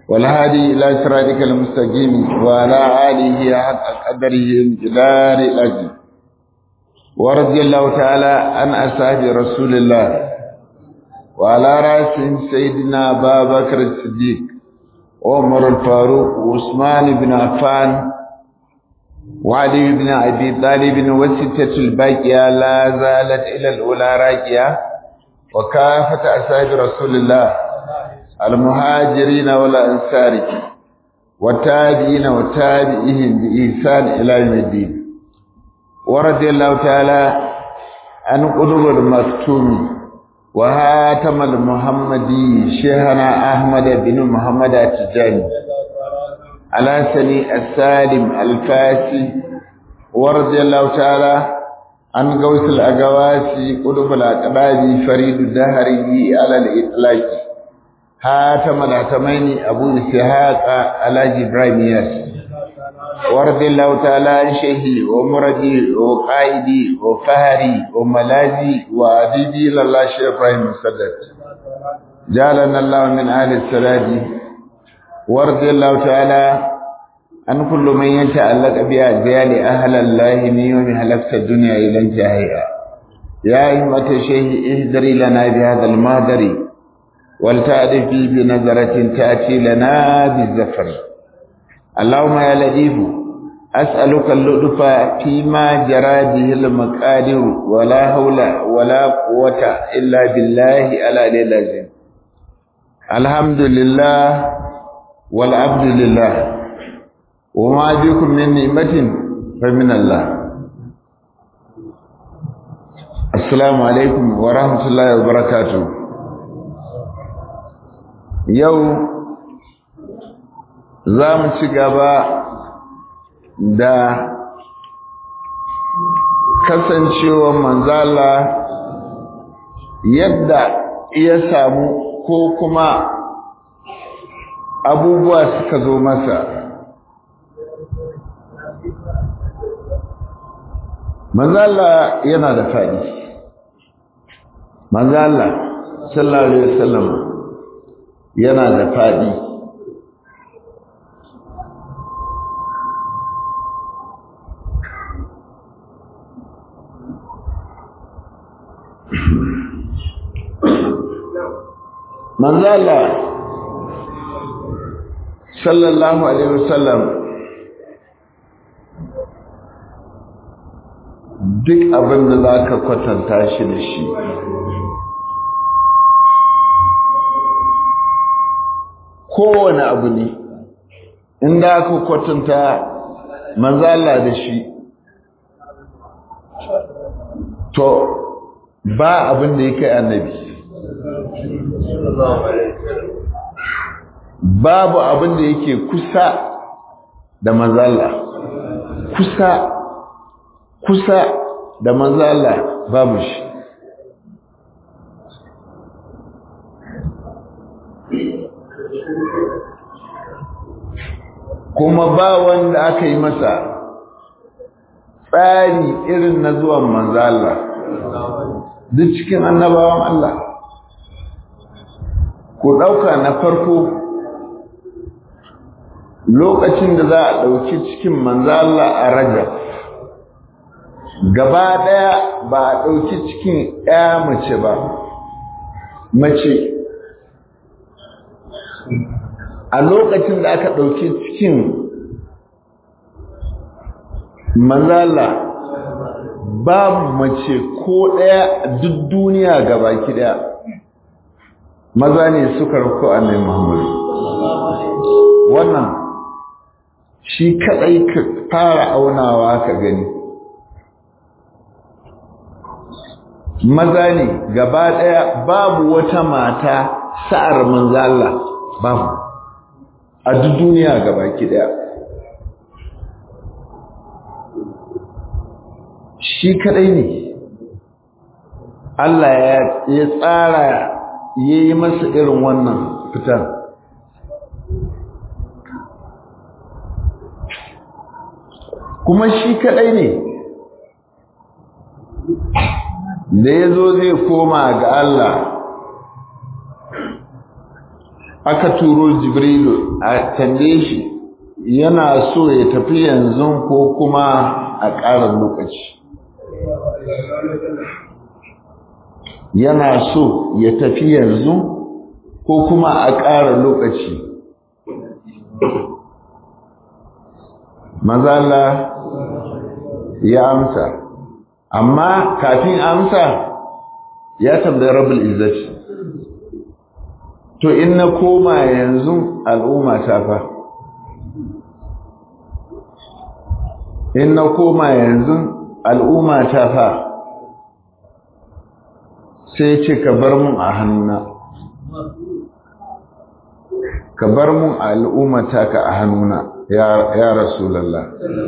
والهادي إلى صراطك المستقيم وعلى آله حق قدره امتدار الأجل ورضي الله تعالى عن أصحاب رسول الله وعلى رأسهم سيدنا أبا بكر الصديق عمر الفاروق وعثمان بن عفان وعلي بن أبي طالب وستة الباقية لا زالت إلى الأولى راكية وكافة أصحاب رسول الله المهاجرين والأنصار والتابعين وتابعيهم بإحسان إلى يوم الدين ورضي الله تعالى عن قلوب المكتوم وهاتم المحمدي شيخنا أحمد بن محمد التجاني على سني السالم الفاسي ورضي الله تعالى عن غوث الأقواسي قلوب الأقباب فريد الدهري على الإطلاق هاتم الأتمين أبو إسحاق على إبراهيم ياس ورضي الله تعالى عن شيخي ومرضي وقائدي وفهري وملاذي وعديدي لله شيخ إبراهيم مسدد جعلنا الله من أهل السلاد ورضي الله تعالى عن كل من يتعلق بأجيال أهل الله من يوم هلكت الدنيا إلى انتهائها يا أئمة الشيخ اهدري لنا بهذا المهدر ولتعرفي بنظرة تأتي لنا بالزفر اللهم يا لطيف أسألك اللطف فيما جرى به المقادير ولا حول ولا قوة إلا بالله على اللازم الحمد لله والعبد لله وما بكم من نعمة فمن الله السلام عليكم ورحمة الله وبركاته يوم za mu ci gaba da kasancewar manzala yadda ya samu ko kuma abubuwa suka zo masa manzala yana da faɗi manzala sallallahu alaihi wasallam yana da faɗi manzo Allah sallallahu alaihi wasallam duk abin da zaka kwatanta shi da shi kowane abu ne inda aka kwatanta manzo Allah da shi to ba abin da yake annabi babu abin da yake kusa da mazala kusa kusa da mazala babu shi kuma ba wanda aka yi masa tsari irin na zuwan manzala duk cikin annabawan Allah ku ɗauka na farko lokacin da za a ɗauki cikin manzala a rajab gaba ɗaya ba a ɗauki cikin ya mace ba mace a lokacin da aka ɗauki cikin manzala babu mace ko ɗaya duk duniya gaba ki ɗaya maza ne suka rako annabi Muhammad wannan shi kadai ka fara aunawa ka gani maza ne gaba daya babu wata mata sa'ar manzo Allah babu a duk duniya gaba ki daya shi kadai ne Allah ya tsara ya yi masa irin wannan fitar kuma shi kadai ne da ya zo zai koma ga Allah aka turo jibrilu a tambaye shi yana so ya tafi yanzu ko kuma a ƙara lokaci yana so ya tafi yanzu ko kuma a ƙara lokaci mazala ya amsa amma kafin amsa ya tambayi rabul izzati to in na koma yanzu al'umma ta fa in na koma yanzu al'umma ta fa sai ce ka bar mun a hannuna ka bar mun al'ummata ka a hannuna ya rasulallah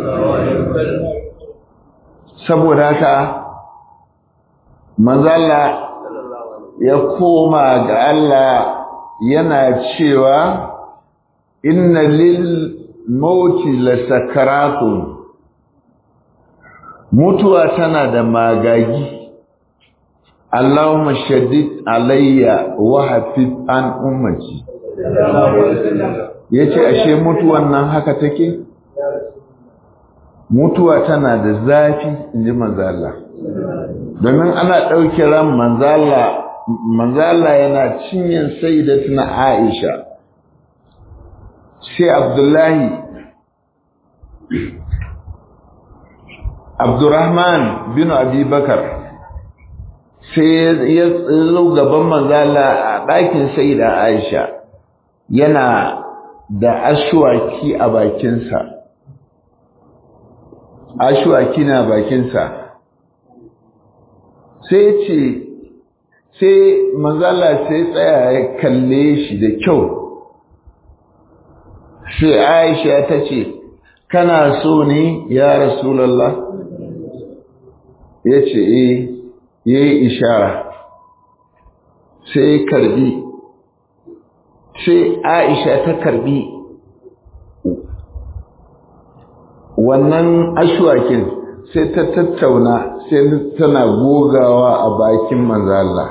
saboda haka manzala ya koma ga Allah yana cewa inna lil mauti la sakaratun mutuwa tana da magagi Allahumma shaddid alayya wa hafiz an ummati yace ashe mutuwan nan haka take mutuwa tana da zafi inji manzo Allah domin ana dauke ran manzo Allah manzo Allah yana cinyin sayyidatuna Aisha sai Abdullahi Abdurrahman bin Abi Bakar sai ya zo gaban manzala a ɗakin sai da aisha yana da ashwaki a bakinsa ashwaki na bakinsa sai ce sai manzala sai tsaya ya kalle shi da kyau sai aisha ta ce kana so ne ya rasulallah ya ce eh ya yi ishara sai karbi sai aisha ta karbi wannan ashwakin sai ta tattauna sai tana gogawa a bakin manzala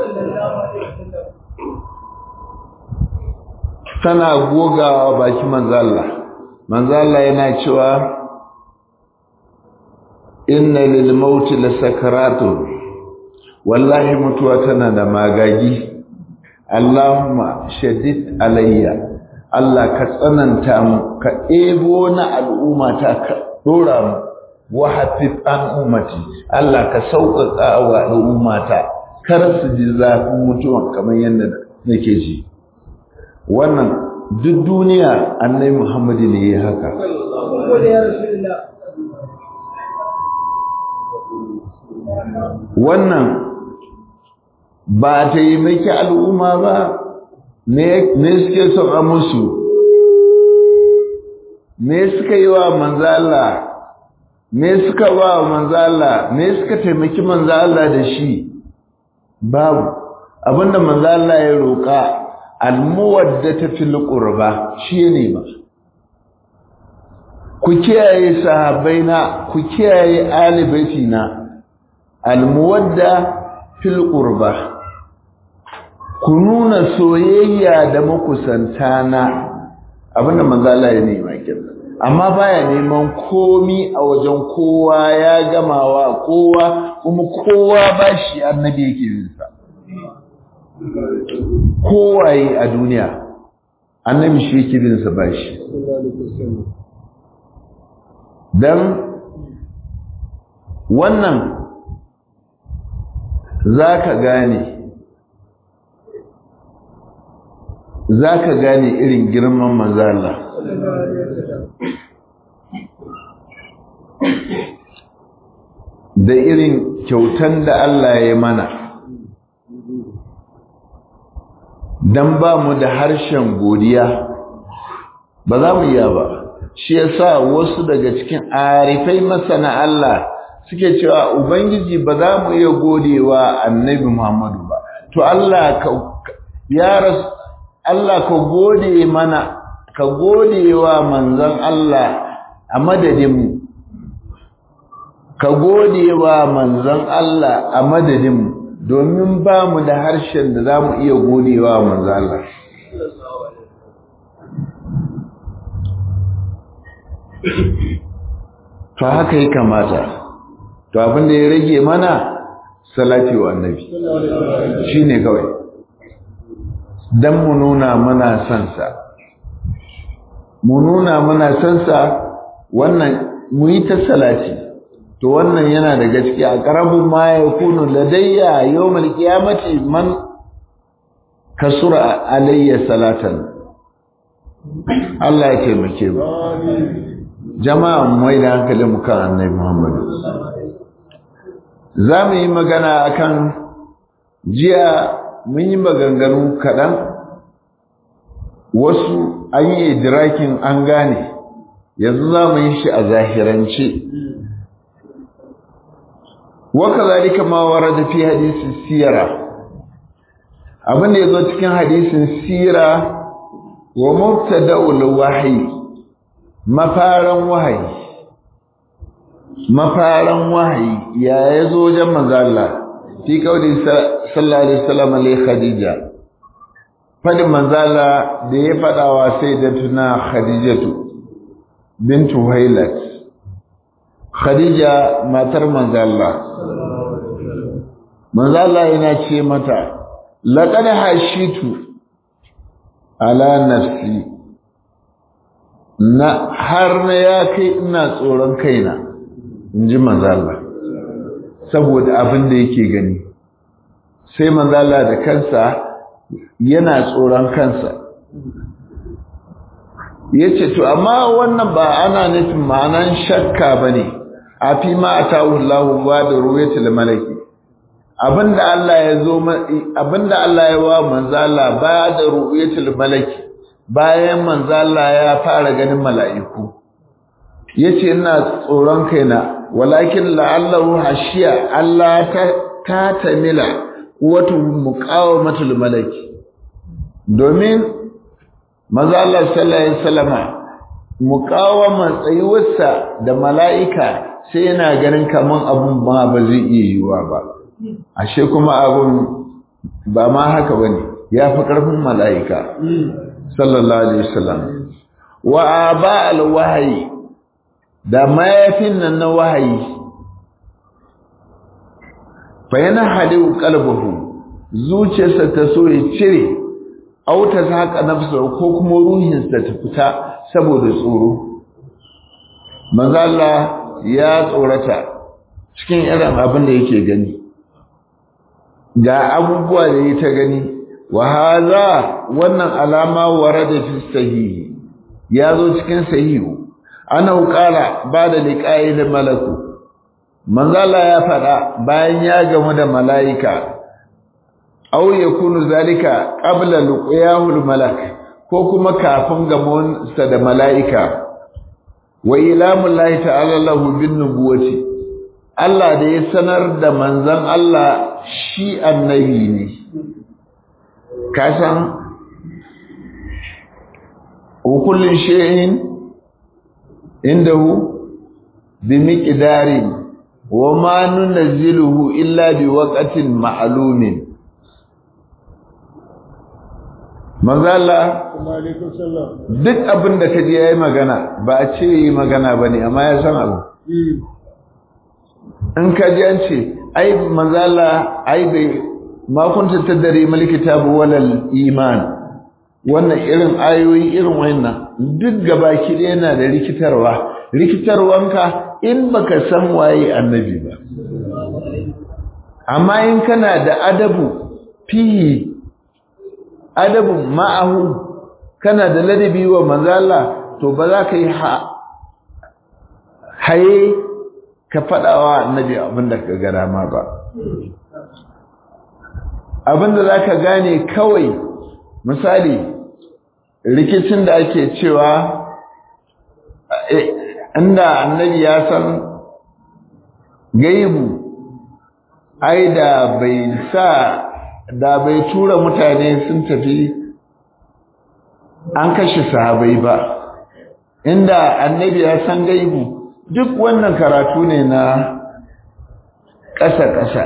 tana gogawa a bakin manzala manzala yana cewa inna lil mauti lasakaratun wallahi mutuwa tana da magagi Allahumma shaddid alayya Allah ka tsananta mu ka ebo na al'umma ta ka dora mu wa hafif an ummati Allah ka sauƙaƙa wa al'umma ta kar su ji zafin mutuwan kamar yadda nake ji wannan duk duniya annabi Muhammadu ne ya haka wannan ba ta yi maki al'umma ba me suke son a musu me suka yi wa manzala me suka ba wa manzala me suka taimaki manzala da shi babu abinda manzala ya roƙa almuwadda ta fil qurba shi ne ba ku kiyaye sahabbaina ku kiyaye ali baitina almuwadda fil qurba ku nuna soyayya da makusanta na abinda manzo Allah ya nema kenan amma baya neman komi a wajen kowa ya gamawa kowa kuma kowa bashi annabi yake yin sa kowaye a duniya annabi shi yake bin sa bashi dan wannan zaka gane za ka gane irin girman manzala da irin kyautan da Allah ya mana don ba mu da harshen godiya ba za mu iya ba shi yasa wasu daga cikin arifai masana Allah suke cewa ubangiji ba za mu iya godewa annabi Muhammadu ba to Allah ka ya rasu Allah ka gode mana ka gode wa manzon Allah a madadinmu ka gode wa manzon Allah a madadinmu domin ba mu da harshen da za mu iya gode wa manzon Allah to haka ya kamata to abin da ya rage mana salati wa annabi shine kawai dan mu nuna muna son sa mu nuna muna son sa wannan mu yi ta salati to wannan yana da gaskiya a qarabun ma yakunu ladayya yawmal qiyamati man kasura alayya salatan Allah ya taimake mu jama'a mu mai da hankali mu kan annabi Muhammad za mu yi magana akan jiya mun yi maganganu kaɗan wasu an yi idrakin an gane yanzu za mu yi shi a zahirance waka zalika ma warada fi hadisin sira abin da ya zo cikin hadisin sira wa mubtada'ul wahyi mafaran wahayi mafaran wahayi ya yazo wajen manzo Allah fi kauli sallallahu alaihi wasallam li khadija fadin manzo Allah da ya fada wa sayyidatuna khadijatu bintu hailat khadija matar manzo Allah manzo Allah yana ce mata laqad hashitu ala nafsi na har na ya kai ina tsoron kaina in ji manzala saboda abin da yake gani sai manzala da kansa yana tsoron kansa ya ce to amma wannan ba ana nufin ma'anan shakka ba ne a fi ma a ta'ullahu ba da ruwayatul malaki abinda Allah ya zo abinda Allah ya wa manzala ba da ru'yatul malaki bayan manzala ya fara ganin mala'iku yace ina tsoron kaina walakin la'allahu hashiya Allah ta ta tamila wato muqawamatul malaki domin manzala sallallahu alaihi wasallama muqawaman tsayuwarsa da mala'ika sai yana ganin kaman abun ba ba zai iya yiwuwa ba ashe kuma abun ba ma haka bane ya fi ƙarfin mala'ika sallallahu alaihi wasallam wa aba alwahyi da mayafin nan na wahayi fa yana hadu qalbuhu zuciyarsa ta so ya cire auta ta haka nafsa ko kuma ruhinsa ta fita saboda tsoro manzo Allah ya tsorata cikin irin abin da yake gani ga abubuwa da ya ta gani wa haza wannan alama warada fi sahihi ya zo cikin sahihu ana qala ba da liqa'i da malaku manzala ya fada bayan ya gamu da malaika aw yakunu zalika qabla luqyahu malak ko kuma kafin gamon sa da malaika wa ilamullahi ta'ala lahu bin nubuwati Allah da ya sanar da manzan Allah shi annabi ne kasan kullun shay'in indahu bi miqdarin wa ma nunzilu illa bi waqtin ma'lumin manzala duk abin da kaji yayi magana ba a ce yi magana bane amma ya san abu in ka ji an ce ai manzala ai bai ma kunta tadari mal kitabu walal iman wannan irin ayoyi irin wannan duk gabaki da yana da rikitarwa rikitarwanka in baka san waye annabi ba amma in kana da adabu fihi adabu ma'ahu kana da ladabi wa manzala to ba za ka yi haye ka faɗawa annabi abinda ka ga dama ba abinda za ka gane kawai misali rikicin da ake cewa inda annabi ya san gaibu ai da bai sa da bai tura mutane sun tafi an kashe sahabai ba inda annabi ya san gaibu duk wannan karatu ne na ƙasa-ƙasa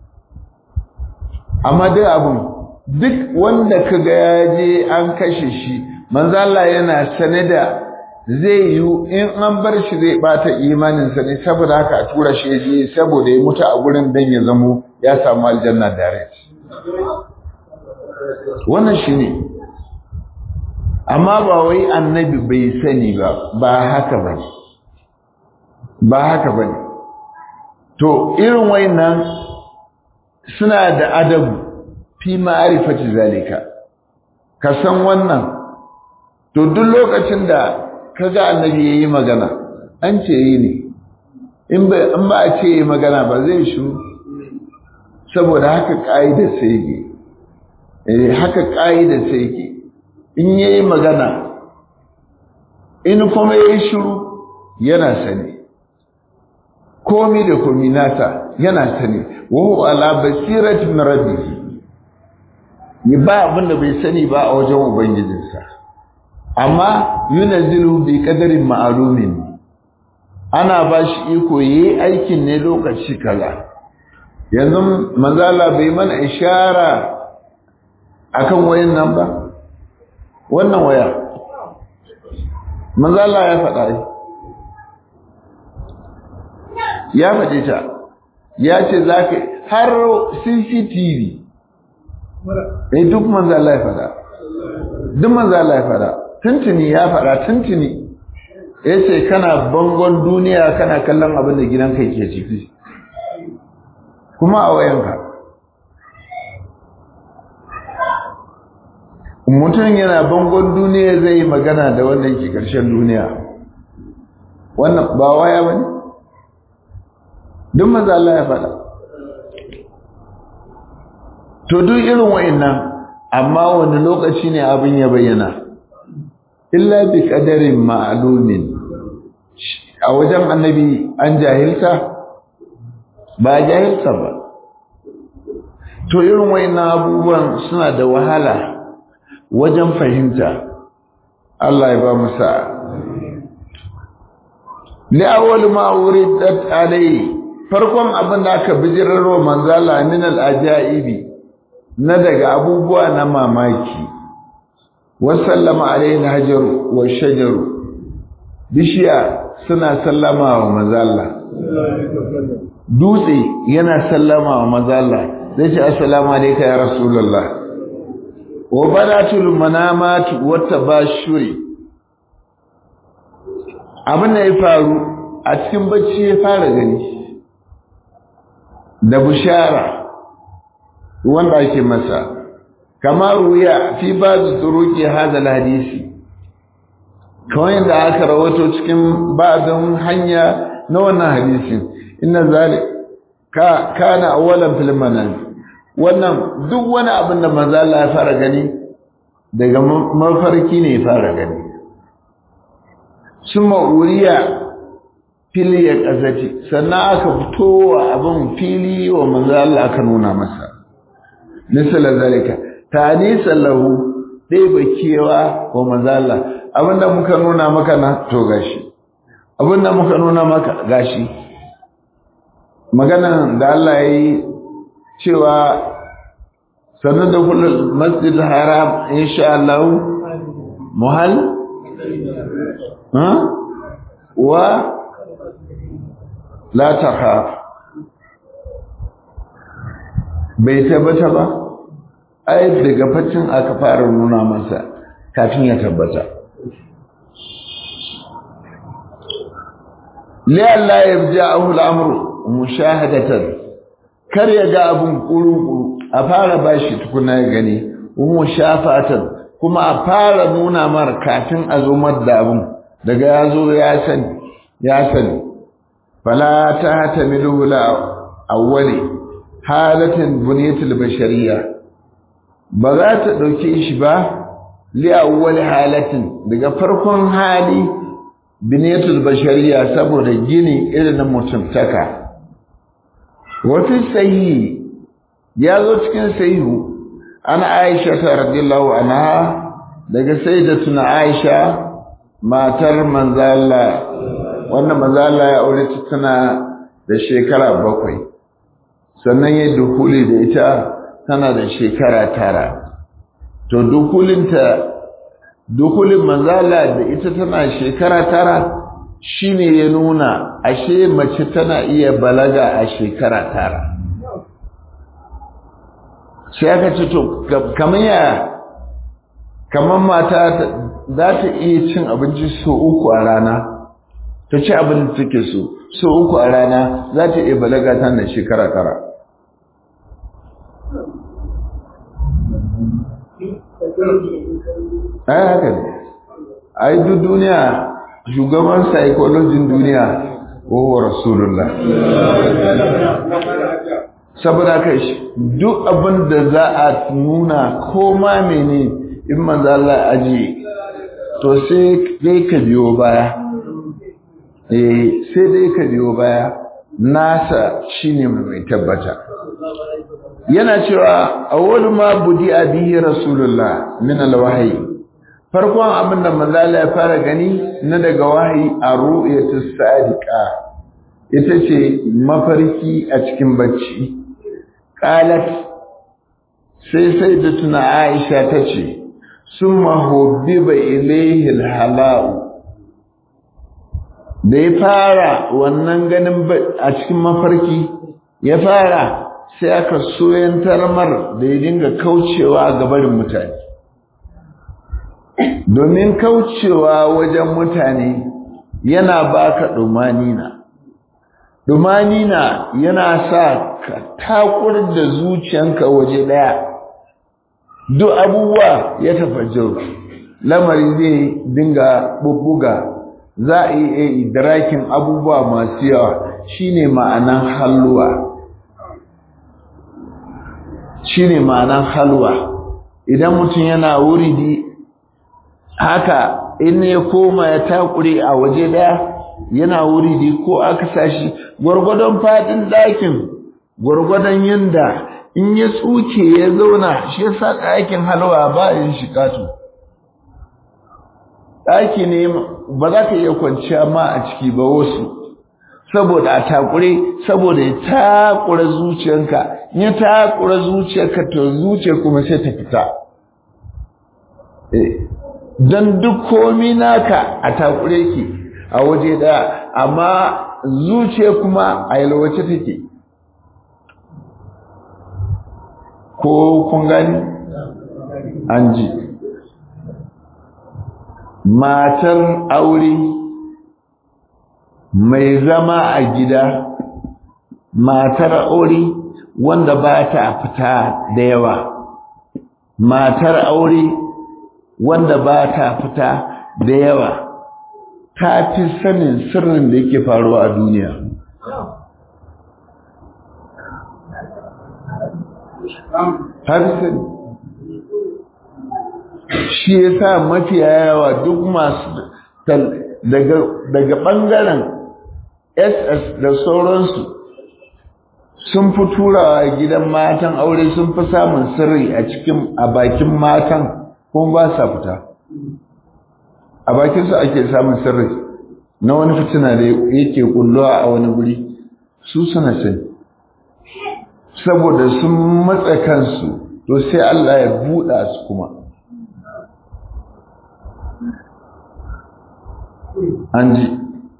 amma duk abun duk wanda kaga ya je an kashe shi manzo Allah yana sane da zai yi in an bar shi zai bata imaninsa ne saboda haka a tura shi je saboda ya mutu a gurin dan ya zamo ya samu aljanna direct wannan shi ne amma ba wai annabi bai sani ba ba haka ba ne ba haka ba ne to irin wayannan suna da adabu fi ma'arifati zalika ka san wannan to duk lokacin da kaga annabi yayi magana an ce yi ne in ba in ba a ce yi magana ba zai shi saboda haka kaida sai ke eh haka kaida sai ke in yayi magana in kuma yayi shiru yana sani komi da komi nasa yana sani wa huwa ala basirati min rabbih ni ba abin da bai sani ba a wajen ubangijinsa amma yunazzilu bi qadarin ma'lumin ana ba shi iko yayi aikin ne lokaci kaza yanzu manzala bai mana ishara akan wayan nan ba wannan waya manzala ya faɗa ya faɗe ta ya ce za ka har cctv eh duk manzo Allah ya fada duk manzo Allah ya fada tuntuni ya fada tuntuni yace kana bangon duniya kana kallon abin da gidanka yake ciki kuma a wayanka mutum yana bangon duniya zai yi magana da wanda yake ƙarshen duniya wannan ba waya bane duk manzo Allah ya fada to duk irin wa'annan amma wani lokaci ne abin ya bayyana illa bi qadarin ma'lumin a wajen annabi an jahilta ba jahilta ba to irin wa'annan abubuwan suna da wahala wajen fahimta Allah ya ba mu sa'a li awwal ma uridat alai farkon abin da aka bijirarwa manzala min al-ajaibi na daga abubuwa na mamaki wasallama alaina hajaru wa shajaru bishiya suna sallama wa mazalla dutse yana sallama wa mazalla zai ce assalamu alayka ya rasulullah wa banatul manamat wa tabashuri abin da ya faru a cikin bacci ya fara gani da bushara wanda ake masa kamar ruya fi bazu turuki hadal hadisi kawai da aka rawato cikin ba'dun hanya na wannan hadisin inna zalik ka kana awalan fil manan wannan duk wani abin da manzo Allah ya fara gani daga mafarki ne ya fara gani summa uriya fili ya kazati sannan aka fito wa abin fili wa manzo Allah aka nuna masa misala zalika tanisan lahu dai bakewa wa manzala abinda muka nuna maka na to gashi abinda muka nuna maka gashi magana da Allah yayi cewa sanar da kullum masjid haram insha Allah muhal ha wa la takhaf bai tabbata ba ai daga faccin aka fara nuna masa kafin ya tabbata li Allah yabja'ahu al-amru mushahadatan kar ya ga abun kuru a fara bashi tukuna ya gani mushafatan kuma a fara nuna mar kafin a zo da abun daga ya zo ya sani ya sani fala ta hatamilu la awwali halatin buniyatul bashariyya ba za ta ɗauke shi ba li'awwal halatin daga farkon hali biniyatul bashariya saboda gini irin na mutumtaka wafi sahihi ya zo cikin sahihu ana aisha ta radiyallahu anha daga sayyidatuna aisha matar manzala wannan manzala ya aure ta tana da shekara bakwai sannan ya dukuli da ita tana da shekara tara to dukulinta dukulin manzala da ita tana shekara tara shine ya nuna ashe mace tana iya balaga a shekara tara sai aka ce to kamar ya kamar mata za ta iya cin abinci so uku a rana ta ci abin da take so so uku a rana za ta iya balaga tana shekara tara ai haka ne ai duk duniya shugaban psychologin duniya wa rasulullah saboda kai duk abin da za a nuna ko ma mene in manzo Allah aji to sai dai ka biyo baya eh sai dai ka biyo baya nasa shine mai tabbata yana cewa awwal ma budi bihi rasulullah min alwahyi farkon abin da manzala ya fara gani na daga wahayi a ru'yatu sadiqa ita ce mafarki a cikin bacci qalat sai sai da tuna aisha tace summa hubbiba ilayhi alhala'u da ya fara wannan ganin a cikin mafarki ya fara sai aka soyantar mar da ya dinga kaucewa ga barin mutane domin kaucewa wajen mutane yana baka dumanina dumanina yana sa ka takur da zuciyanka waje daya duk abubuwa ya tafajjau lamari zai dinga bubbuga za a yi idrakin abubuwa masu yawa shine ma'anan halwa shine ma'anan halwa idan mutum yana wuridi haka in ya koma ya takure a waje daya yana wuridi ko aka sashi gwargwadon fadin dakin gwargwadon yanda in ya tsuke ya zauna shi yasa ɗakin halwa ba yin shikatu ɗaki ne ba za ka iya kwanciya ma a ciki ba wasu saboda a takure saboda ya takura zuciyanka ya takura zuciyarka to zuciyar kuma sai ta fita don duk komi naka a takure ki a waje daya amma zuciya kuma a yalwace take ko kun gani an ji matar aure mai zama a gida matar aure wanda ba ta fita da yawa matar aure wanda ba ta fita da yawa ta fi sanin sirrin da yake faruwa a duniya har sani shi ya sa mafiya yawa duk masu daga ɓangaren ss da sauransu sun fi turawa gidan matan aure sun fi samun sirri a cikin a bakin matan kuma ba sa fita a bakinsu ake samun sirri na wani fitina da yake kulluwa a wani guri su suna sani saboda sun matsa kansu to sai Allah ya buɗa su kuma an ji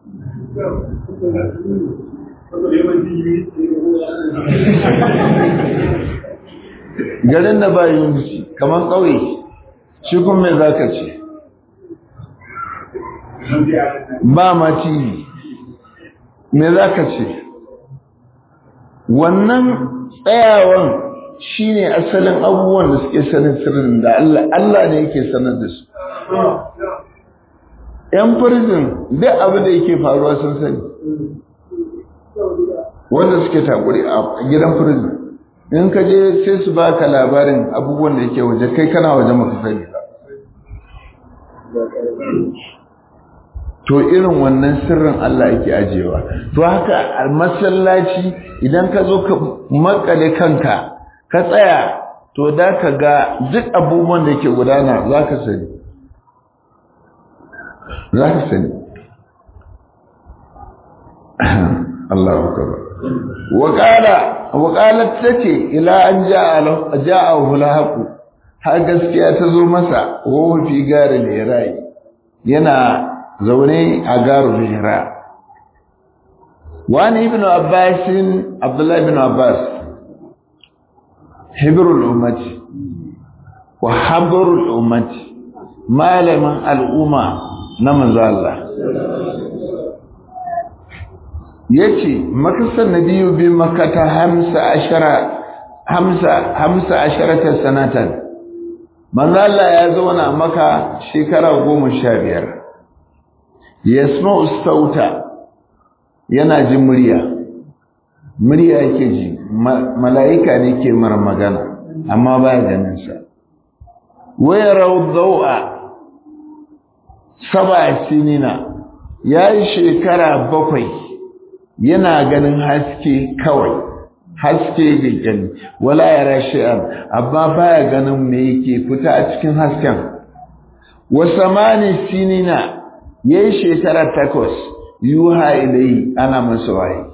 garin da ba yunci kamar ƙauye shi kuma mai za ka ce ba ma tv me za ka ce wannan tsayawan shi ne asalin abubuwan da suke sanin sirrin da Allah Allah ne yake sanar da su ‘yan prison duk abin da yake faruwa sun sani wanda suke takuri a gidan prison in ka je sai su baka labarin abubuwan da yake waje kai kana waje maka sani ba to irin wannan sirrin Allah yake ajewa to haka a masallaci idan ka zo ka makale kanka ka tsaya to da ka ga duk abubuwan da yake gudana za ka sani za ka sani Allah akbar wa qala wa qalat tace ila an ja'a ja'ahu al har gaskiya ta zo masa wa fi garin hira'i yana zaune a garin hira wani ibn abbas abdullah ibn abbas hibrul ummati wa habrul ummati malamin al'umma na manzo Allah yace makasar nabiyu bi makata hamsa ashara hamsa hamsa asharata sanatan manzo Allah ya zauna maka shekara goma sha biyar yasma'u sauta yana jin murya murya yake ji mala'ika ne ke mara magana amma baya ganin sa waya rawdawa saba sinina yayi shekara bakwai yana ganin haske kawai haske da gani wala yara shi'an amma baya ganin me yake fita a cikin hasken wa samani sinina yayi shekara takwas yuha ilai ana masa waye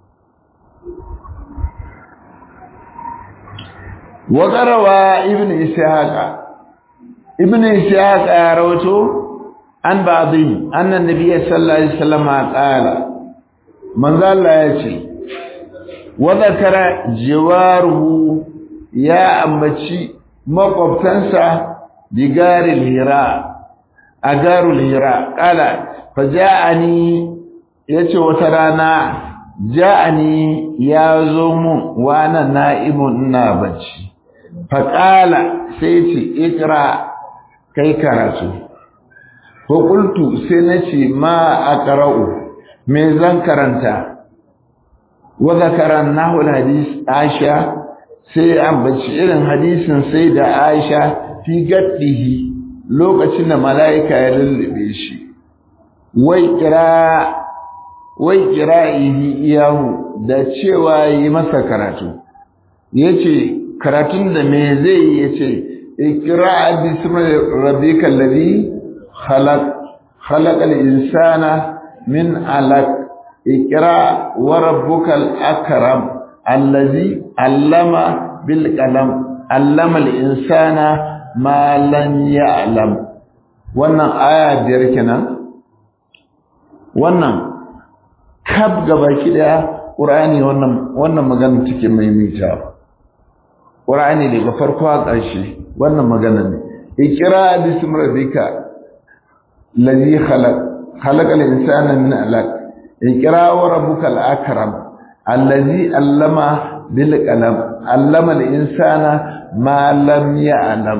wa qarawa ibnu ishaqa ibnu ishaqa ya rawato an ba'dhi anna nabiyyi sallallahu alaihi wasallam qala manzo Allah ya ce wa zakara jiwaruhu ya ambaci makwabtansa digaril hira a garul hira kala fa ja'ani yace wata rana ja'ani ya zo mun wa ana na'imun ina bacci fa kala sai ce ikra kai karatu ko qultu sai nace ma aqra'u me zan karanta wa zakara nahu hadis Aisha sai ambaci irin hadisin sai da Aisha fi gaddihi lokacin da mala'ika ya lullube shi wai kira wai kira'ihi iyahu da cewa yi masa karatu yace karatun da me zai yace ikra bismi rabbikal ladhi khalaq khalaqal insana min alaq ikra wa rabbukal akram allazi allama bil qalam allama al insana ma lam ya'lam wannan aya biyar kenan wannan kab gabaki daya qur'ani wannan wannan magana take maimaita qur'ani daga farko a ƙarshe wannan magana ne ikra bismi rabbika ladhi khalaq khalaqal insana min alaq ikra wa rabbukal akram allazi allama bil qalam allama al insana ma lam ya'lam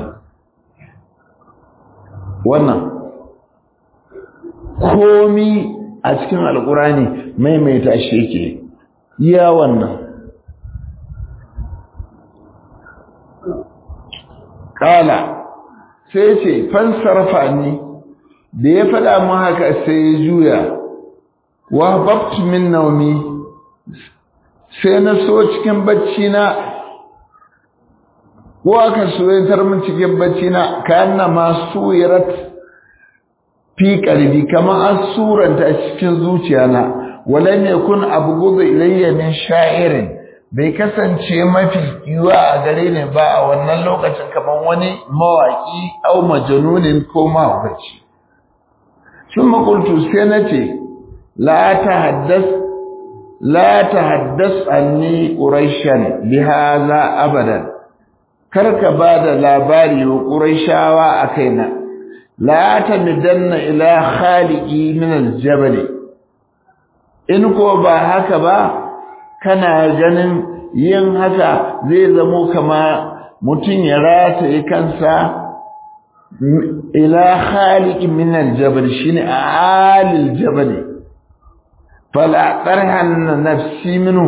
wannan komi a cikin alkurani maimaita shi yake iya wannan kala sai ce fansarfa ni da ya faɗa mu haka sai ya juya wa babtu min naumi sai na so cikin bacci na ko aka soyatar min cikin bacci na kana ma suyirat fi qalbi kama an suranta cikin zuciyana walam yakun abghudhu ilayya min sha'irin bai kasance mafi yiwa a gare ni ba a wannan lokacin kamar wani mawaki au majanunin ko mahaukaci sun makultu sai na ce la tahaddas la tahaddas anni quraishan bihaza abadan karka ba da labari wa quraishawa a kaina la tamidanna ila khaliqi min aljabal in ko ba haka ba kana ganin yin haka zai zamo kama mutum ya rataye kansa ila khaliqi min aljabal shine alil jabal fala tarhan nafsi minhu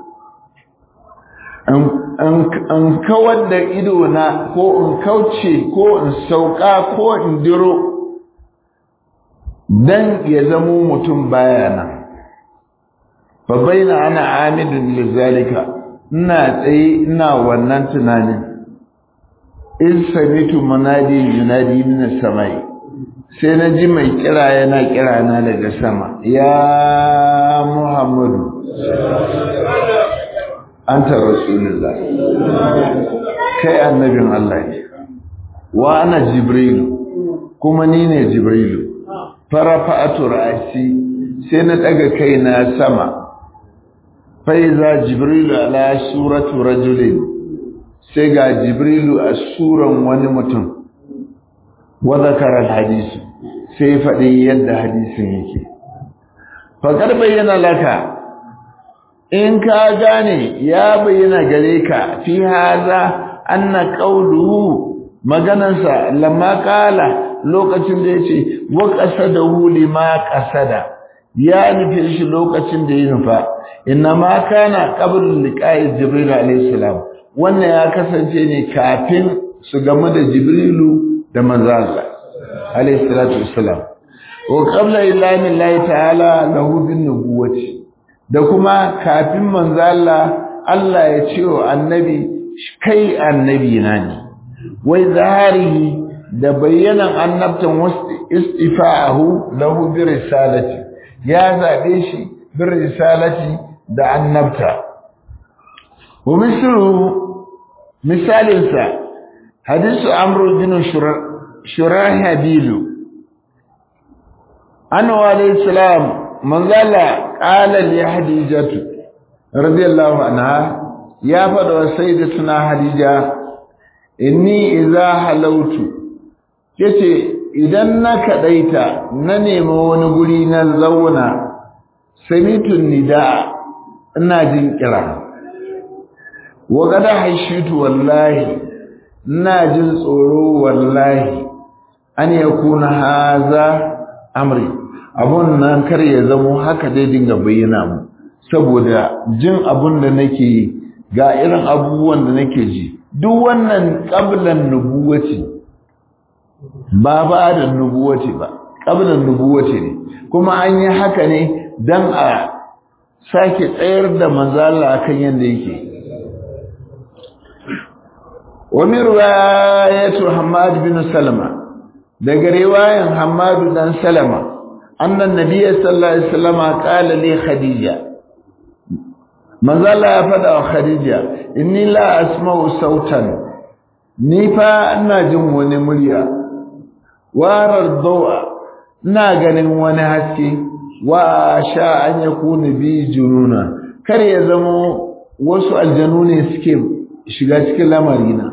an kawar da ido na ko in kauce ko in sauka ko in diro dan ya zamo mutum bayana fa baina ana amidun lizalika ina tsaye ina wannan tunanin in samitu munadi yunadi min samai sai na ji mai kira yana kira na daga sama ya muhammadu anta rasulullah kai annabin Allah ne wa ana jibrilu kuma ni ne jibrilu farafa'atu ra'si sai na daga kaina sama fa iza jibrilu ala suratu rajulin sai ga jibrilu a suran wani mutum wa zakara hadisi sai faɗi yadda hadisin yake faƙar bayyana laka in ka gane ya bayyana gare ka fi haza anna qawluhu maganansa lamma qala lokacin da yace wa qasadahu lima qasada ya nufi shi lokacin da ya nufa inna ma kana qabl liqa'i jibril alayhi salam wannan ya kasance ne kafin su gamu da jibrilu da manzo Allah alayhi salatu wassalam wa qabla ilahi llahi ta'ala lahu bin nubuwati da kuma kafin manzo Allah Allah ya ce wa annabi kai annabi na ne wai zaharihi da bayyanan annabtan istifa'ahu lahu bi risalati ya zabe shi bi risalati da annabta wa mislu misalinsa hadisu amru bin shurahabilu annabi alayhi salam manzala qala li hadijatu radiyallahu anha ya fada wa sayyidatuna hadija inni idza halautu yace idan na kadaita na nemi wani guri na zauna samitun nida ina jin kira wa gada haishitu wallahi ina jin tsoro wallahi an yakuna haza amri abun nan kar ya zamo haka dai dinga bayyana mu saboda jin abun da nake yi ga irin abubuwan da nake ji duk wannan qablan nubuwati ba ba da nubuwati ba qablan nubuwati ne kuma an yi haka ne dan a sake tsayar da manzo Allah akan yanda yake wa min riwayatu Hammad bin Salama daga riwayan Hammad dan Salama annan nabiyyi sallallahu alaihi wasallam qala li Khadija manzo Allah ya fada wa Khadija inni la asma'u sautan ni fa ina jin wani murya warar dawa ina ganin wani haske wa sha an yakuna bi jununa kar ya zamo wasu aljanu ne suke shiga cikin lamarina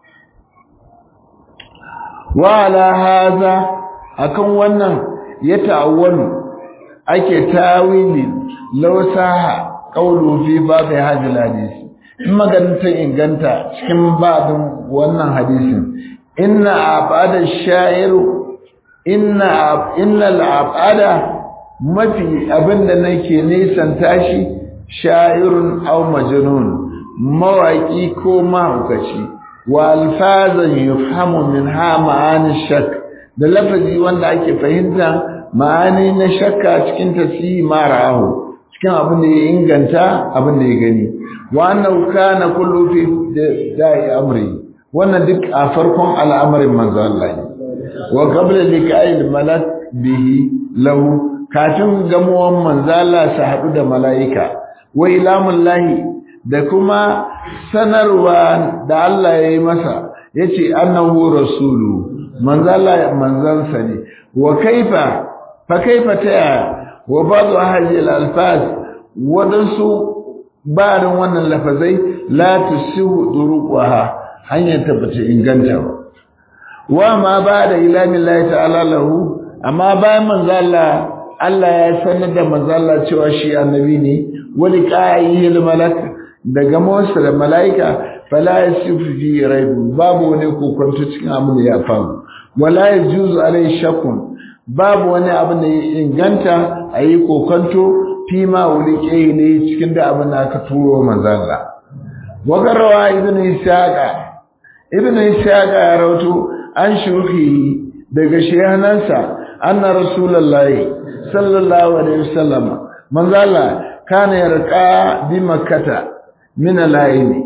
wa ala hadha akan wannan ya ta'awwalu ake tawili law saha qawlu fi babi hadhihi hadisi in maganta inganta cikin babin wannan hadisin inna abada sha'iru inna inna al-abada mafi abinda nake nisan tashi sha'irun aw majnun mawaki ko mahaukaci wa alfazan yufhamu minha ma'ani shak da lafazi wanda ake fahimta ma'ani na shakka cikin tafsiri marahu cikin abin da ya inganta abin da ya gani wa annahu kana kullu fi da'i amri wannan duk a farkon al'amarin manzo Allah ne wa qabla liqa'il malak bihi lahu kafin gamuwan manzo Allah sa hadu da mala'ika wa ilamullahi da kuma sanarwa da Allah ya yi masa ya ce annahu rasulu manzala manzansa ne wa kaifa fa kaifa ta yaya wa ba'du ahli al-alfaz wadansu barin wannan lafazai la tusihu duruqaha hanyar ta bata inganta ba wa ma ba'da ilamin Allah ta'ala lahu amma bayan manzala Allah ya sanar da manzala cewa shi annabi ne wali qa'ihi al-malak daga Musa da mala'ika fala yasifu fi raibu babu wani kokonto cikin abin da ya faru wala yajuzu alai shakun babu wani abin da ya inganta ayi kokonto fi ma wulike ne cikin da abin da aka turo manzalla wa garawa ibnu ishaqa ibnu ishaqa ya rawato an shuhi daga shehanansa anna rasulullahi sallallahu alaihi wasallam manzalla kana yarqa bi makkata min al-aini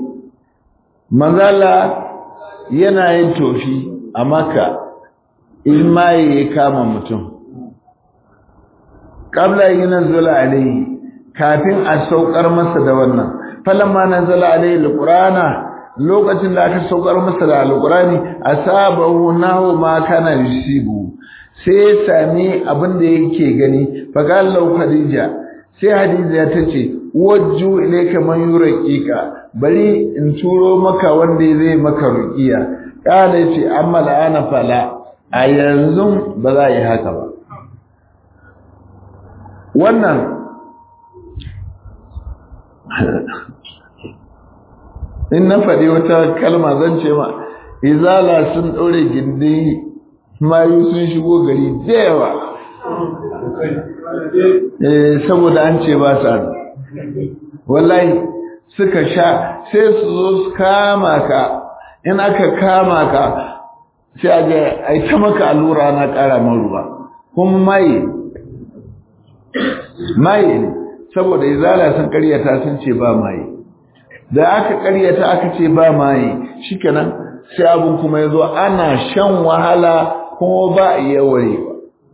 manzala yana yin tofi a maka in maye ya kama mutum qabla yunzala alayhi kafin a saukar masa da wannan falamma nazala alayhi alqur'ana lokacin da aka saukar masa da alqurani asabahu nahu ma kana yusibu sai ya sami abin da yake gani fagallau khadija sai hadiza ta ce wajju ilayka man yurqika bari in turo maka wanda zai maka ruqiya kana ce amma la'ana fala a yanzu ba za yi haka ba wannan in na faɗi wata kalma zan ce ma izala sun ɗaure gindi mayu sun shigo gari da yawa saboda an ce ba sa wallahi suka sha sai su zo su kama ka in aka kama ka sai a je a yi ta maka allura na ƙara man ruwa kuma maye maye ne saboda izala sun karyata sun ce ba maye da aka karyata aka ce ba maye shikenan sai abun kuma ya zo ana shan wahala kuma ba a iya warewa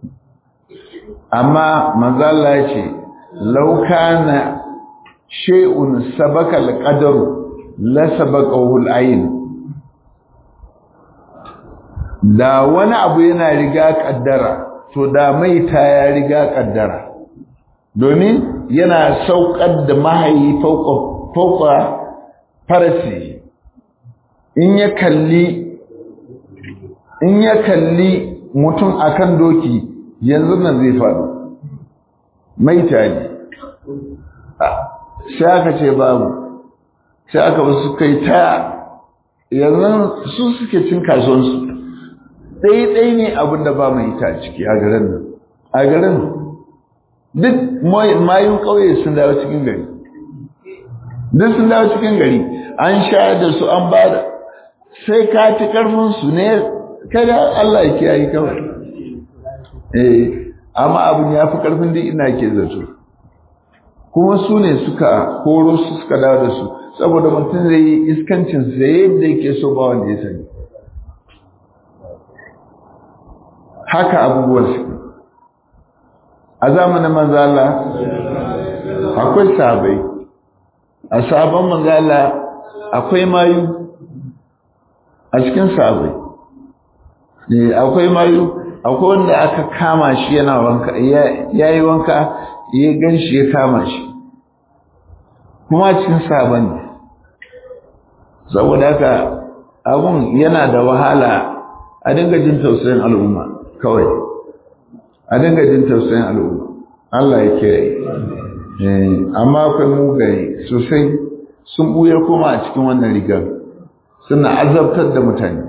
amma manzala ya ce laukana shay'un sabaka al-qadaru la sabaqahu al-ayn da wani abu yana riga kaddara to da mai ta ya riga kaddara domin yana saukar da mahayi fauka farasi in ya kalli in ya kalli mutum akan doki yanzu nan zai faɗo maita ne sai aka ce babu sai aka wasu kai ta yanzu su suke cin kasuwansu ɗai-ɗai ne abinda ba mai ita ciki a garin nan a garin duk mayun ƙauye sun dawo cikin gari duk sun dawo cikin gari an shayar da su an ba da sai ka ci ƙarfinsu ne kada Allah ya kiyaye kawai eh amma abin ya fi ƙarfin duk ina ke zato kuma su ne suka koro su suka dawo da su saboda mutum zai yi iskancin sa yadda yake so ba wanda ya sani haka abubuwan su a zamanin manzala akwai sahabai a sabon manzala akwai mayu a cikin sahabai akwai mayu akwai wanda aka kama shi yana wanka ya yi wanka ya gan shi ya kama shi kuma cikin sabon ne saboda haka abun yana da wahala a dinga jin tausayin al'umma kawai a dinga jin tausayin al'umma Allah ya kiyaye amma akwai mugaye sosai sun buya koma a cikin wannan rigar suna azabtar da mutane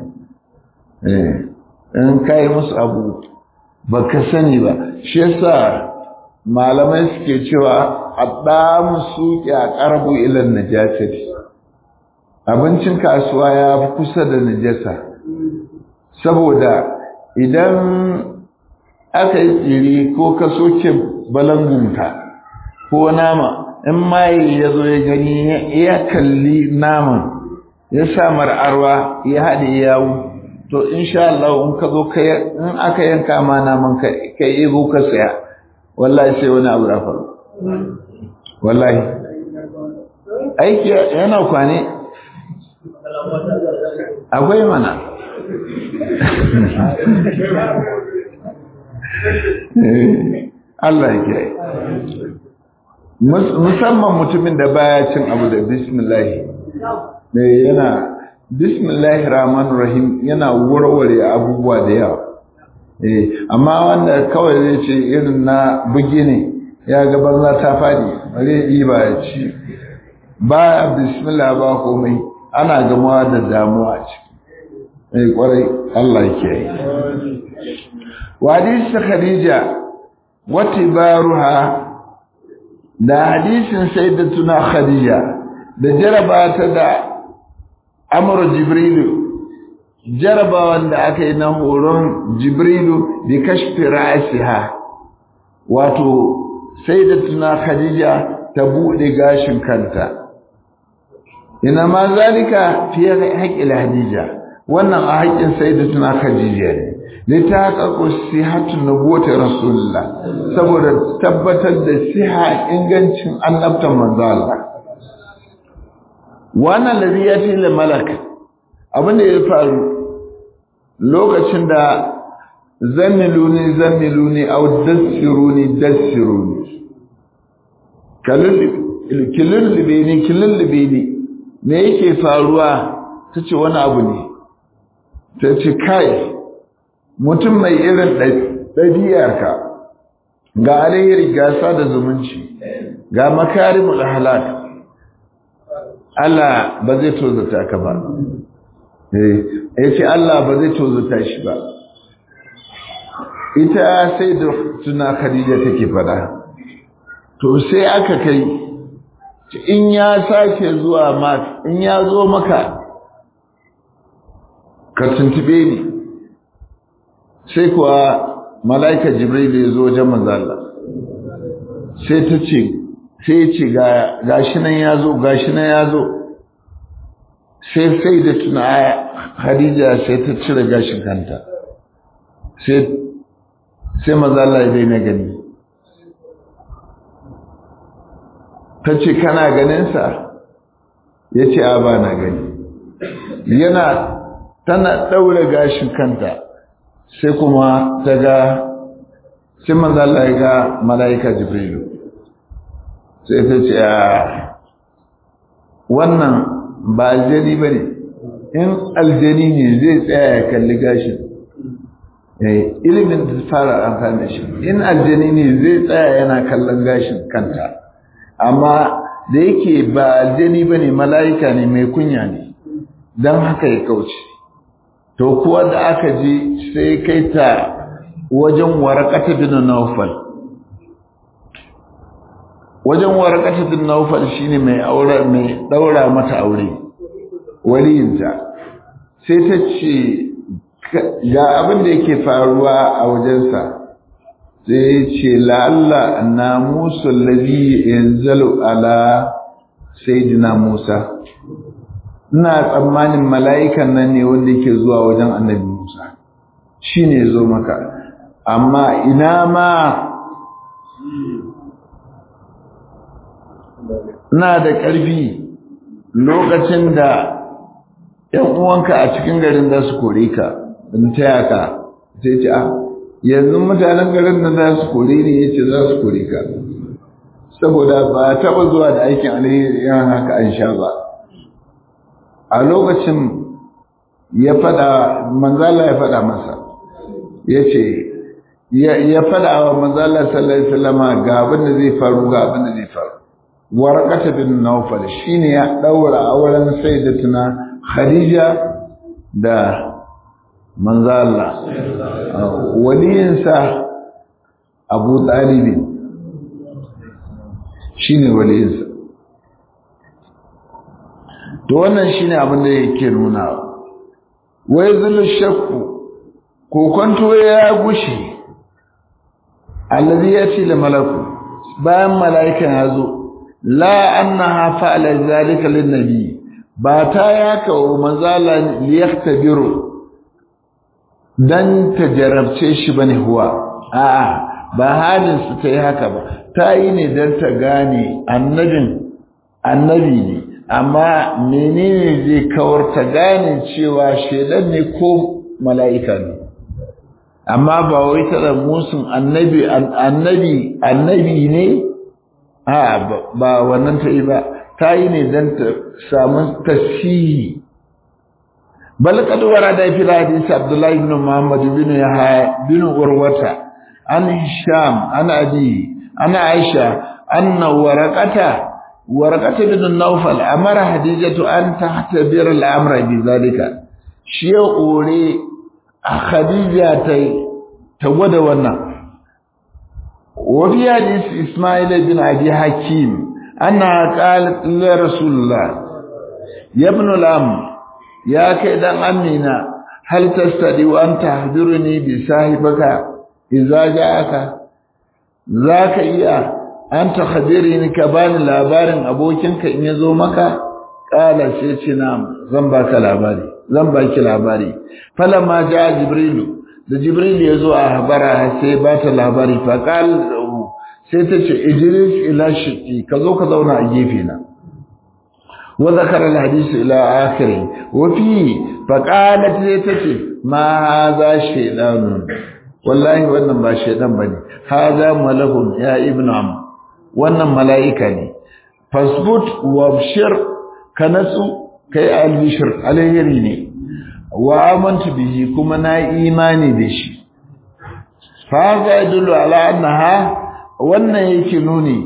in kai musu abu baka sani ba shi yasa malamai suke cewa addamu suqi aqrabu ila najasati abincin kasuwa ya fi kusa da najasa saboda idan aka yi tsiri ko ka soke balangunka ko nama in maye ya zo ya gani ya kalli naman ya sa mar'arwa ya haɗe yawu to insha Allah in ka zo in aka yanka ma naman ka kai ego ka saya wallahi sai wani abu da faru wallahi aiki yana kwane akwai mana Allah ya kiyaye musamman mutumin da baya cin abu da bismillah ne yana bismillahir rahmanir rahim yana warware abubuwa da yawa eh amma wanda kawai zai ce irin na bugi ne ya ga banza ta fadi bare yi ba ya ci ba bismillah ba komai ana gamawa da damuwa ce eh kwarai Allah yake yi wa hadisi khadija wa tibaruha da hadisin sayyidatuna khadija da jarabata da amur jibrilu jarabawan da aka yi na horon jibrilu bi kashfi ra'siha wato sayyidatuna khadija ta bude gashin kanta ina ma zalika fi haqqil hadija wannan a haƙƙin sayyidatuna khadija ne ne ta haƙaƙo sihatun nubuwata rasulullah saboda tabbatar da siha ingancin annabtan manzo Allah wannan ladhi yati lil malak abin da ya faru lokacin da zammiluni zammiluni aw dassiruni dassiruni kilulube ni kilulube ni me yake faruwa tace wani abu ne tace kai mutum mai irin ɗabi'arka ga alheri ga sada zumunci ga makarimul halak Allah ba zai tozata ka ba eh yace Allah ba zai tozata shi ba ita sai da tuna Khadija take fada to sai aka kai in ya sake zuwa ma in ya zo maka ka tuntube ni sai kuwa mala'ika jibril ya zo wajen manzo Allah sai ta ce sai ya ce gashi nan ya zo gashi nan ya zo sai sai da tuna Khadija sai ta cire gashin kanta sai sai manzo Allah ya daina gani ta ce kana ganinsa ya ce a ba na gani yana tana ɗaure gashin kanta sai kuma ta ga sai manzala ya ga mala'ika jibrilu sai ta ce a wannan ba aljani ba ne in aljani ne zai tsaya ya kalli gashin ilimin da fara amfani da shi in aljani ne zai tsaya yana kallon gashin kanta amma da yake ba aljani ba ne mala'ika ne mai kunya ne don haka ya kauce to kuwa da aka ji sai kai ta wajen warakata bin naufal wajen warakata bin naufal shine mai aure mai daura mata aure waliyinta sai ta ce ga abin da yake faruwa a wajensa sai ce la'alla na musu lalzi yanzu ala sayyidina musa ina tsammanin mala'ikan nan ne wanda yake zuwa wajen annabi musa shi ne zo maka amma ina ma na da ƙarfi lokacin da ‘yan uwanka a cikin garin za su kore ka in taya ka sai ce a yanzu mutanen garin nan za su kore ne ya ce za su kore ka saboda ba taɓa zuwa da aikin alheri yan haka an sha ba a lokacin ya faɗa manzala ya faɗa masa ya ce ya faɗa wa manzala sallallahu alaihi wasallama ga abin da zai faru ga abin da zai faru warqata bin nawfal shine ya daura auren sayyidatuna khadija da manzala waliyinsa abu talibin shine waliyinsa to wannan shine abin da yake nuna wai zulu shakku ko kwanto ya gushe allazi yati la malaku bayan malaikan ya zo la annaha fa'ala zalika lin nabi ba ta yaka wa manzala liyaktabiru dan ta jarabce shi bane huwa a'a ba halin su ta yi haka ba ta yi ne dan ta gane annabin annabi ne amma menene zai kawar ta gane cewa shedan ne ko mala'ika ne amma ba wai ta da musun annabi annabi annabi ne a ba wannan ta yi ba ta yi ne don ta samu tasihi bal kad warada fi hadith abdullah ibn muhammad ibn yahya bin urwata an hisham an abi ana aisha anna waraqata warqata bin nawfal amara hadijatu an tahtabir al-amra bi zalika shi ya ore a khadija ta ta gwada wannan wa fi hadith isma'il bin abi hakim anna qalat li rasulullah ya ibn al-am ya kai dan amina hal tastadi wa anta tahdiruni bi sahibaka idza ja'aka zaka iya an ta ni ka bani labarin abokinka in yazo maka kala sai ce na zan baka labari zan baki labari falamma ja jibrilu da jibril yazo a habara sai ba ta labari fa qal sai ta ce ijlis ila shiqi ka zo ka zauna a gefe na wa zakara alhadith ila akhiri wa fi faqalat tace ma hadha shaytanun wallahi wannan ba shaytan bane hadha malakun ya ibnu am wannan malaika ne fasbut wabshir kanasu kai albishir alheri ne wa amantu bihi kuma na imani da shi fa za yadullu ala annaha wannan yake nuni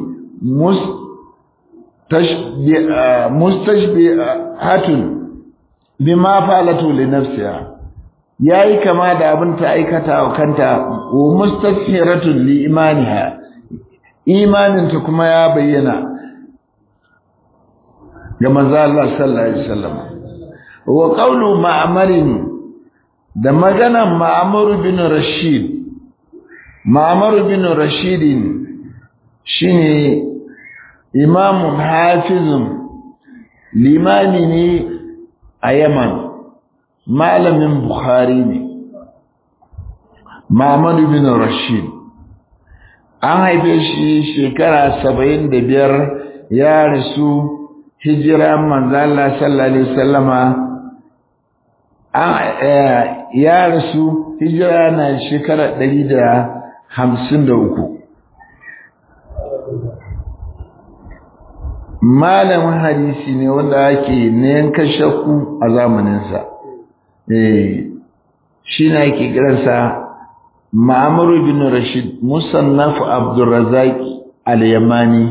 mustashbihatun bima falatu li nafsiha yayi kama da abin ta aikata wa kanta wa mustashhiratun li imaniha imanin ta kuma ya bayyana ga manzo Allah sallallahu alaihi wasallam wa qawlu ma'marin da maganan ma'mar bin rashid ma'mar bin rashid shine imamun hafizun limami ne a yaman malamin bukhari ne Muhammadu bin Rashid an haife shi shekara saba'in da biyar ya rasu hijira manzala sallallahu alaihi wasallama ya rasu hijira na shekara ɗari da hamsin da uku malamin hadisi ne wanda ake yanka shakku a zamaninsa shi na ake kiransa ma'amaru bin rashid musannaf abdurrazaki al-yamani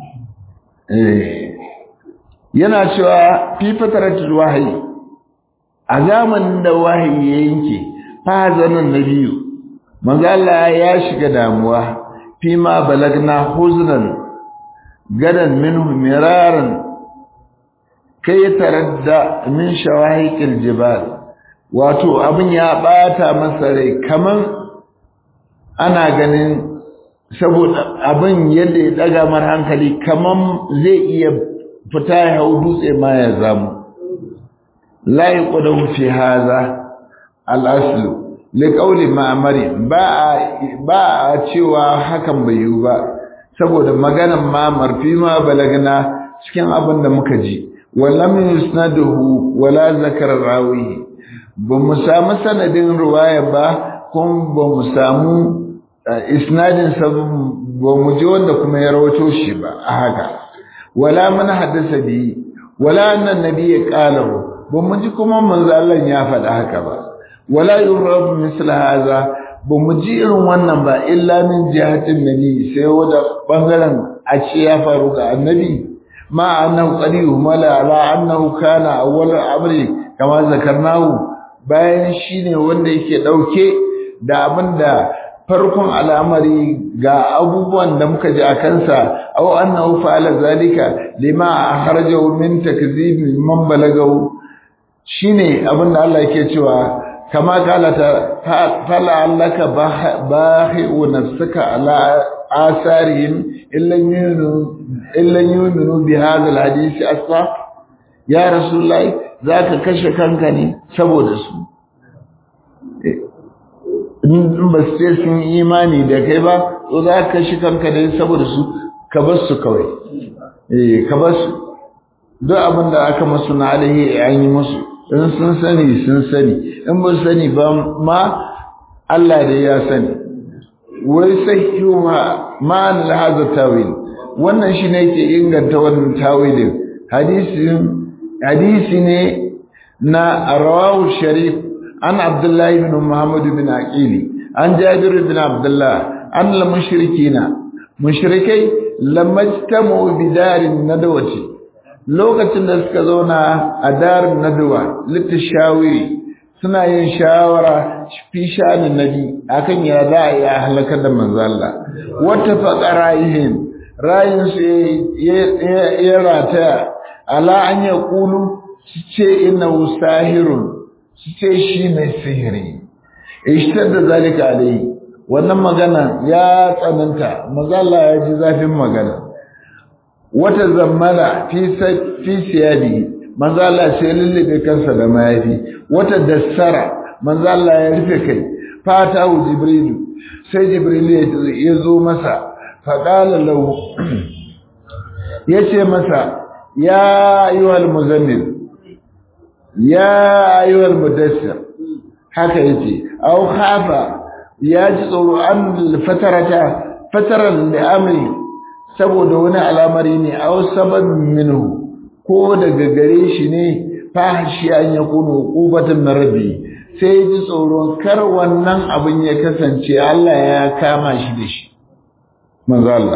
yana cewa fi fataratul wahayi a zamanin da wahayi ya yanke fa zanan nabiyu manzo Allah ya shiga damuwa fi ma balagna huznan gadan minhu miraran kai taradda min shawahiqil jibal wato abin ya bata masa rai kaman ana ganin saboda abin yadda ya daga mar hankali kaman zai iya fita ya hau dutse ma ya zamu la yuqdahu fi hadha al-aslu liqawli ma'mari ba ba a cewa hakan bai yi ba saboda maganan ma'mar fi ma balagna cikin abin da muka ji walam yusnaduhu wala zakara rawi ba mu samu sanadin ruwaya ba kuma ba mu samu isnadin sa ba mu ji wanda kuma ya rawato shi ba a haka wala man haddasa bi wala annan nabi qalahu ba mu ji kuma manzo Allah ya faɗa haka ba wala yurab misl hadha ba mu ji irin wannan ba illa min jihatin nabi sai wanda bangaren a ce ya faru ga annabi ma annahu qadihu mala ala annahu kana awwal amri kama zakarnahu bayan shine wanda yake dauke da abinda farkon al'amari ga abubuwan da muka ji a kansa aw annahu fa'ala zalika lima akhrajahu min takzib man balagahu shine abinda Allah yake cewa kama kala ta fala allaka bahi'u nafsaka ala asarihim illa yunu illa yuminu bi hadha alhadith asfa ya rasulullahi zaka kashe kanka ne saboda su in ba sai sun imani da kai ba to za ka kashe kanka ne saboda su ka bar su kawai eh ka bar su duk abin da aka masu na alhi an yi musu in sun sani sun sani in ba sani ba ma Allah da ya sani wai sahihu ma ma'an hadha tawil wannan shine yake inganta wannan tawilin hadisin hadisi ne na rawahu sharif an abdullahi ibn muhammad bin aqili an jabir bin abdullah an al mushrikina mushrikai lamajtamu bidarin nadawati lokacin da suka zauna a darin nadawa litashawiri suna yin shawara fi shanin nabi akan ya za a yi halakar da manzo Allah wata faqaraihim rayin su ya rataya ala an ya kulu su ce ina sahirun su ce shi mai sihiri ishtar da zalika alai wannan magana ya tsananta mazalla ya ji zafin magana wata zammala fi siyadi manzala sai lullube kansa da mayafi wata dassara manzala ya rufe kai fata jibrilu sai jibrilu ya zo masa faƙala lau ya ce masa ya ayyuhal muzammil ya ayyuhal mudassir haka yace aw khafa ya ji tsoro an fatarata fataran da amri saboda wani al'amari ne aw sabab minhu ko daga gare shi ne fahishi an yakunu qubatan min rabbi sai ji tsoro kar wannan abin ya kasance Allah ya kama shi da shi manzo Allah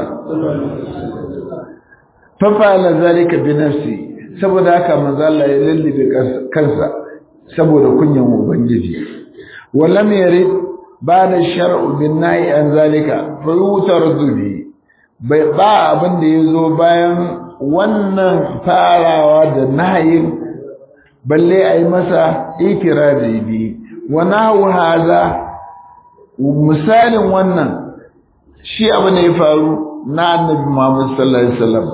fa fa'ala zalika bi nafsi saboda haka manzo Allah ya lallabe kansa saboda kunyan ubangiji wallam yarid bada shar'u bin nahi an zalika fa yutardu bi bai ba abin da yazo bayan wannan farawa da nahin balle ai masa ikirari bi wa nahu hadha misalin wannan shi abu ne ya faru na annabi Muhammad sallallahu alaihi wasallam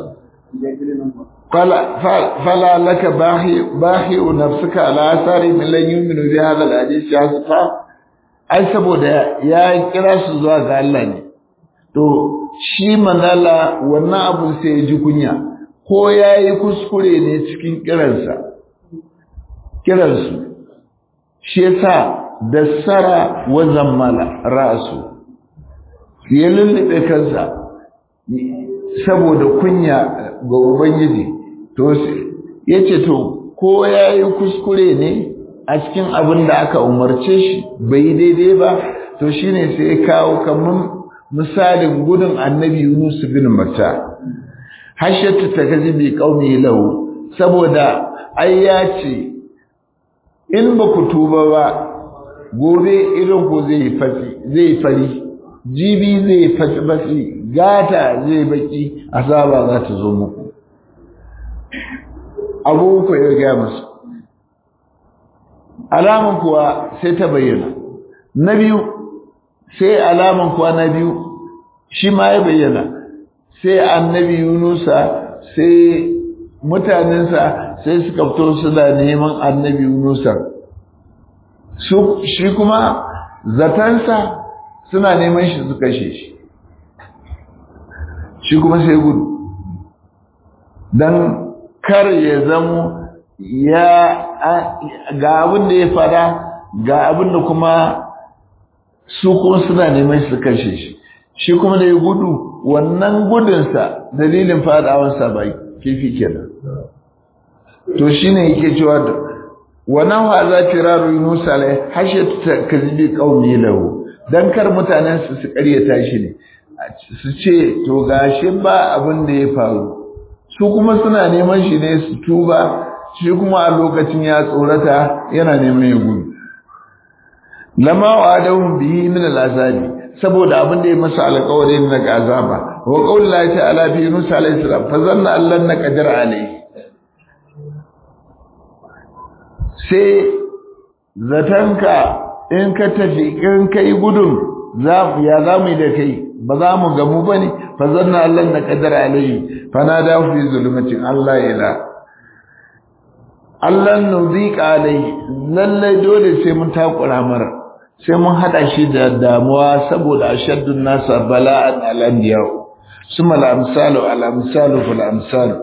فلا لك باخي باخي نفسك على اثار من لن يؤمنوا بهذا الحديث حسفا ai saboda ya kira su zuwa ga Allah ne to shi manala wannan abu sai ya ji kunya ko yayi kuskure ne cikin kiransa kiransu shi yasa dassara wa zammala ra'su ya lullube kansa saboda kunya ga ubangiji to yace to ko yayi kuskure ne a cikin abin da aka umarce shi bai daidai ba to shine sai ya kawo kaman misalin gudun annabi Yunus bin Matta hashatu takazibi qaumi lahu saboda ai ya ce in ba ku tuba ba gobe irin ku zai fasi zai fari jibi zai fasi basi gata zai baki azaba za ta zo muku abu ku ya gaya musu alaman kuwa sai ta bayyana na biyu sai alaman kuwa na biyu shi ma ya bayyana sai annabi yunusa sai mutanensa sai suka fito suna neman annabi yunusa shi kuma zatansa suna neman shi su kashe shi shi kuma sai gudu don kar ya zamo ya ga abin da ya fada ga abin da kuma su kuma suna neman su kashe shi shi kuma da ya gudu wannan gudunsa dalilin fadawansa ba kifi kenan to shine yake cewa da wannan wa za firaru yunus alai hashatu takzibi qaumi lahu dan kar mutanen su su ƙaryata shi ne su ce to gashi ba abin da ya faru su kuma suna neman shi ne su tuba shi kuma a lokacin ya tsorata yana neman ya gudu lama wa adahum bihi min al'azabi saboda abin da ya masa alƙawari na azaba wa qawli ta'ala fi yunus alayhi salam fa zanna allan na qadir alayhi sai zatanka in ka tafi in kai gudun za ya za mu yi da kai ba za mu gamu ba ne fa zanna Allah na kadar alayhi fa na da fi zulmatin Allah ila Allah nuziqa alayhi lalle dole sai mun takura mara sai mun hada shi da damuwa saboda ashaddun nasa bala'an al-anbiya summa al-amsalu al-amsalu fil amsalu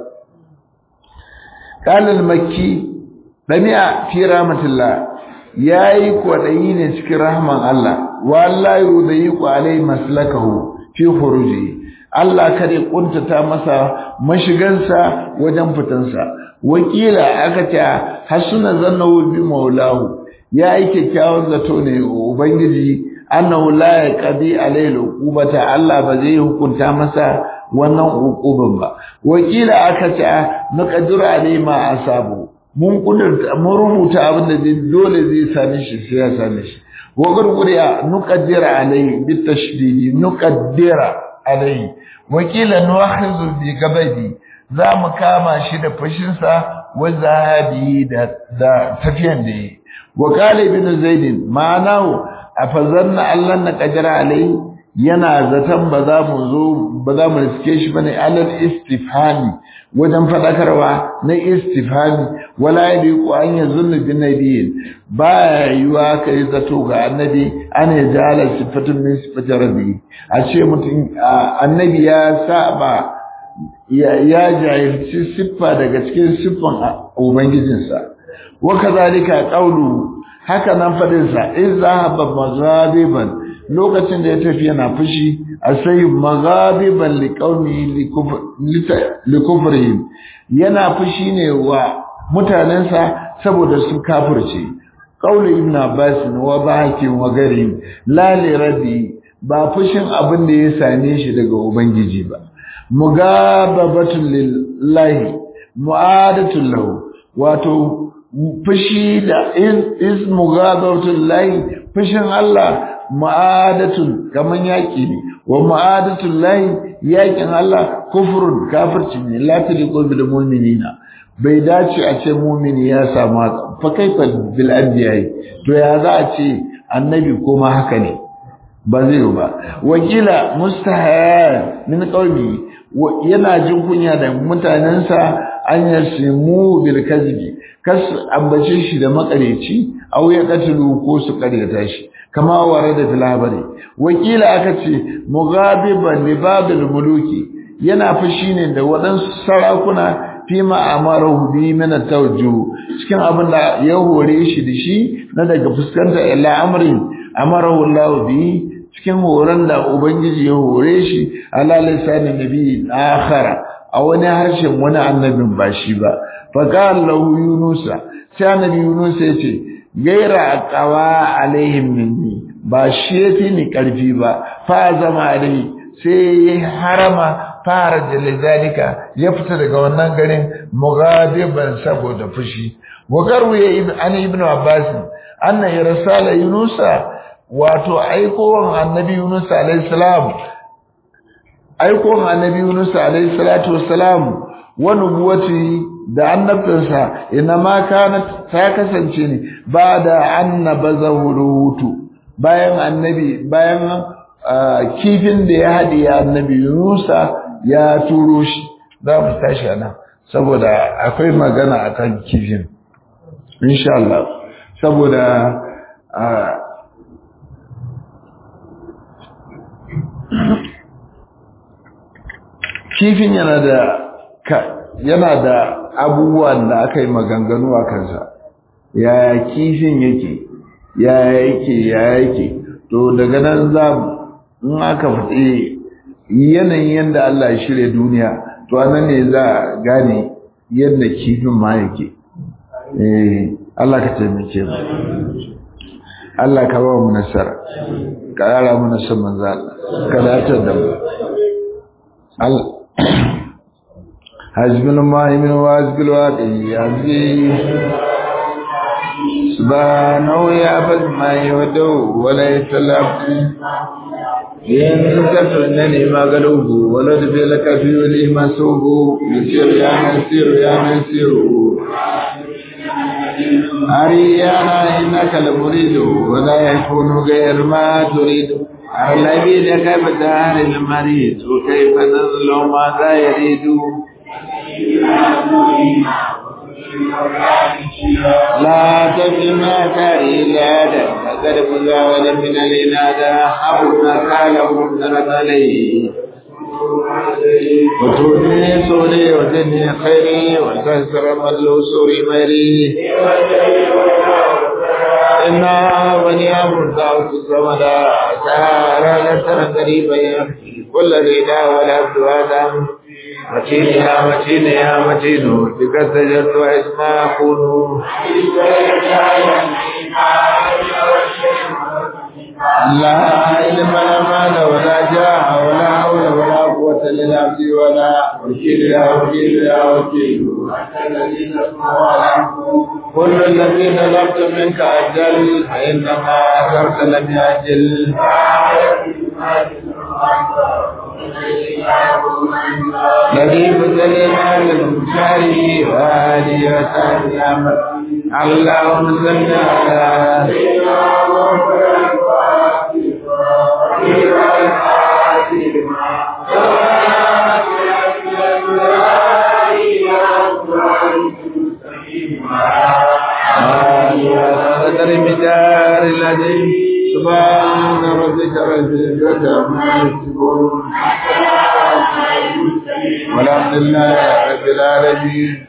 qala al-makki dami'a fi rahmatillah yayi kwadayi ne cikin rahman Allah wallahi yudayiqu alai maslakahu fi khuruji Allah kare kuntata masa mashigansa wajen fitansa wakila aka ce hasuna zannahu bi maulahu yayi kyakkyawan zato ne ubangiji annahu la yaqdi alai uqubata Allah ba zai hukunta masa wannan uquban ba wakila aka ce naqdiru alai ma asabu mun kudurta mun rubuta abin da dole zai same shi sai ya same shi wa gurguriya nuqaddira alayhi bitashdidi nuqaddira alayhi wakila nuakhizu bi gabadi za mu kama shi da fashin sa wa zahabi da da tafiyan da yi wa qala ibn zaid ma'anahu afazanna allah na qadira alayhi yana zaton ba za mu zo ba za mu riske shi bane alal istifhami wajen fadakarwa na istifhami wala yadiku an yazunnu bin nabiyyin ba yiwa kai zato ga annabi an ya jala sifatun min sifati rabbi a ce mutum annabi ya saba ya jahilci siffa daga cikin siffan ubangijinsa wa kazalika qawlu haka nan fadin sa in zahaba maghadiban lokacin da ya tafi yana fushi asai maghadiban liqaumi likufrihim yana fushi ne wa mutanensa saboda su kafirce qawlu ibn abbas wa baki wa gari la li rabbi ba fushin abin da ya same shi daga ubangiji ba mugababatun lillahi mu'adatul lahu wato fushi da is mugababatun lillahi fushin Allah mu'adatun kaman yaki ne wa mu'adatul lahi yakin Allah kufrun kafirci ne la taliqu bil mu'minina bai dace a ce mu'mini ya samu fa kaifa bil anbiya'i to ya za a ce annabi kuma haka ne ba zai ba wakila mustahaya min qaumi yana jin kunya da mutanensa an yasimu bil kazbi kas ambace shi da makareci aw ya katulu ko su karyata shi kama ware da filabari wakila aka ce mughabiban li babil muluki yana fushi ne da waɗansu sarakuna fi ma'amarahu bi min tawajjuh cikin abin da ya hore shi da shi na daga fuskanta ila amrin amarahu Allah bi cikin horon da ubangiji ya hore shi ala lisanin nabi akhara a wani harshen wani annabin ba shi ba fa qala lahu yunusa sai annabi yunusa ya ce gaira qawa alaihim minni ba shi yafi ni karfi ba fa zama alai sai ya harama fara jalidalika ya fita daga wannan garin mughadiban saboda fushi wa garwaye ibn an ibn abbas anna irsala yunusa wato aikowar annabi Yunus alayhi salam aikowar annabi Yunus alayhi salatu wassalam wa nubuwati da annabtansa ina ma kana ta kasance ne ba da annabazahu ruhutu bayan annabi bayan kifin da ya hadi annabi Yunus ya turo shi za mu tashi nan saboda akwai magana akan kifin insha Allah saboda kifin yana da yana da abubuwan da aka yi maganganu a kansa yaya kifin yake yaya yake yaya yake to daga nan za in aka faɗi yanayin yadda Allah ya shirya duniya to anan ne za a gane yadda kifin ma yake eh Allah ka taimake mu Allah ka ba mu nasara ka yara mu nasar manzo Allah ka dace da mu Allah حزب المائمن وحزب الواقعي حزبي سبحانه يعبد ما يودو وليس العبد إن كفرنني ما قلوب ولد بلك في ولي مسوب يسير يا مسير يا مسير أريانا إنك المريد ولا يكون غير ما تريد الذي لك بدار المريض وكيف نظل ماذا يريد لا تجمع كإلادة فقد مزاول من الإنادة حبنا كاله نرد عليه وتودني سوري وتدني خيري وتسر مدلو سوري ميري إنا بني أمر دعوت الزمدا سهارا لسنا قريبا يكفي كل ريدا والعبد آدم متين يا متين يا متين بك سجدت واسما أكون لا علم لا مال ولا جاه ولا حول ولا قوة للعبد ولا وكيل يا وكيل يا وكيل كل الذي طلبت منك أجل فإنما أثرت لم يأجل الذي بدلنا للمشاري وآلي وسهل أمر اللهم صل على قدر مدار الذي سبحان ربك رب العزة عما يصفون المرسلين والحمد لله رب العالمين